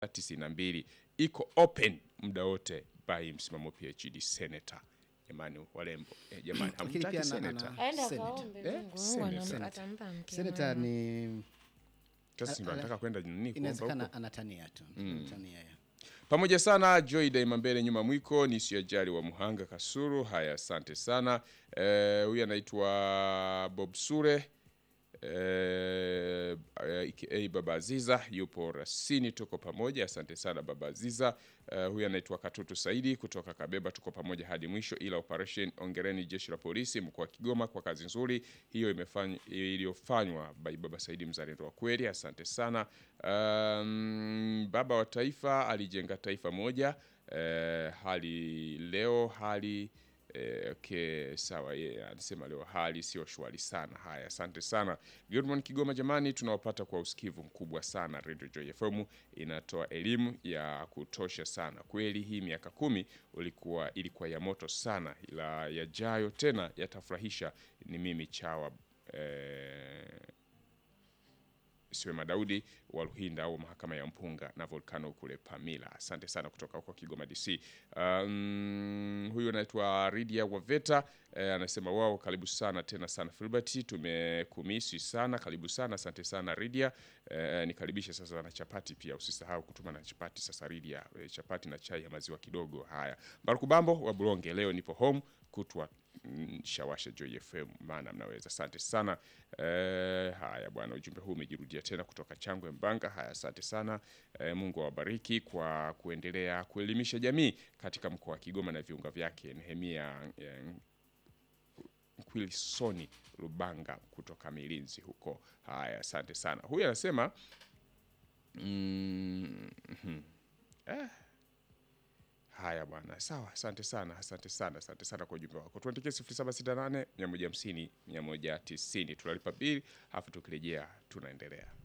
92 iko open muda wote by msimamo PhD senator. Jamani walembo eh, jamani Lakini hamtaki pia na- senator. ana- aende Senate. akaombe Eh, Mungu, Mungu Senate. anam- Senate. atampa mke Senata mwema. ni Sasa si ndo ana- anataka kwenda nini kuomba huko. inawezekana anatania tu anatania ya. pamoja sana Joy Daima mbele nyuma mwiko ni siajali wa Muhanga Kasuru. Haya, asante sana. Eh, huyu anaitwa Bob Sure eh, aka Baba Aziza yupo rasini, tuko pamoja. Asante sana Baba Aziza. Eh, huyu anaitwa Katutu Saidi kutoka Kabeba, tuko pamoja hadi mwisho. Ila operation ongereni jeshi la polisi mkoa wa Kigoma kwa kazi nzuri hiyo imefanywa iliyofanywa by Baba Saidi, mzalendo wa kweli. Asante sana. Um, baba wa taifa alijenga taifa moja. Eh, hali leo hali Eh, okay, sawa yeye anasema leo hali sio shwari sana. Haya, asante sana Good morning Kigoma. Jamani, tunawapata kwa usikivu mkubwa sana. Radio Joy FM inatoa elimu ya kutosha sana kweli. Hii miaka kumi ulikuwa ilikuwa ya moto sana, ila yajayo tena yatafurahisha. Ni mimi chawa eh, Siwema Daudi wa Luhinda au mahakama ya Mpunga na Volcano kule Pamila. Asante sana kutoka huko Kigoma DC. Um, huyu anaitwa Ridia Waveta eh, anasema wao, karibu sana tena sana Filbert, tumekumisi sana, karibu sana, asante sana Ridia. Eh, nikaribishe sasa na chapati pia, usisahau kutuma na chapati sasa Ridia, eh, chapati na chai ya maziwa kidogo. Haya, Baruku Bambo wa Bulonge, leo nipo home kutwa mm, shawasha Joy FM maana mnaweza. Asante sana eh, haya bwana, ujumbe huu umejirudia tena kutoka Changwe Mbanga. Haya, asante sana eh, Mungu awabariki kwa kuendelea kuelimisha jamii katika mkoa wa Kigoma na viunga vyake. Nehemia eh, Quilsoni Lubanga kutoka Milinzi huko. Haya, asante sana. Huyu anasema mm, mhm. eh, Haya bwana, sawa. Asante sana, asante sana, asante sana kwa ujumbe wako. Tuandikie 0768 150 190. Tunalipa bili, alafu tukirejea tunaendelea.